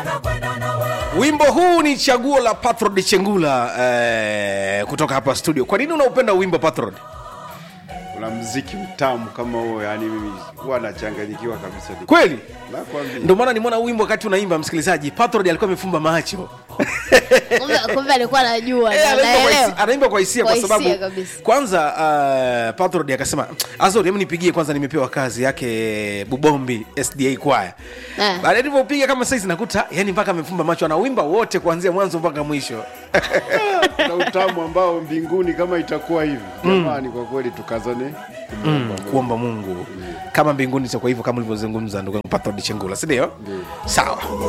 wimbo huu ni chaguo la patrod chengula eh, kutoka hapa studio kwa nini unaupenda wimbo patrod una mziki mtamu kama huo yani mimi huwa nachanganyikiwa kabisa kweli nakwambia ndio maana nimeona wimbo wakati unaimba msikilizaji patrod alikuwa amefumba macho Kumbe- kumbe alikuwa anajua Eh, na anaimba kwa hisia- anaelewa. anaimba kwa hisia kwa Kwa sababu hisia kabisa. kwanza uh, patrod akasema azori hebu nipigie kwanza nimepewa kazi yake bubombi sda kwaya Eh. baadaye nilivyopiga kama saizi nakuta yani mpaka amefumba macho anawimba wote kuanzia mwanzo mpaka mwisho na utamu ambao mbinguni kama itakuwa hivi jamani kwa kweli tukazane kumwomba Mungu. kuomba mungu kama mbinguni itakuwa hivyo kama ulivyozungumza ndugu yangu patrod chengula sindio sawa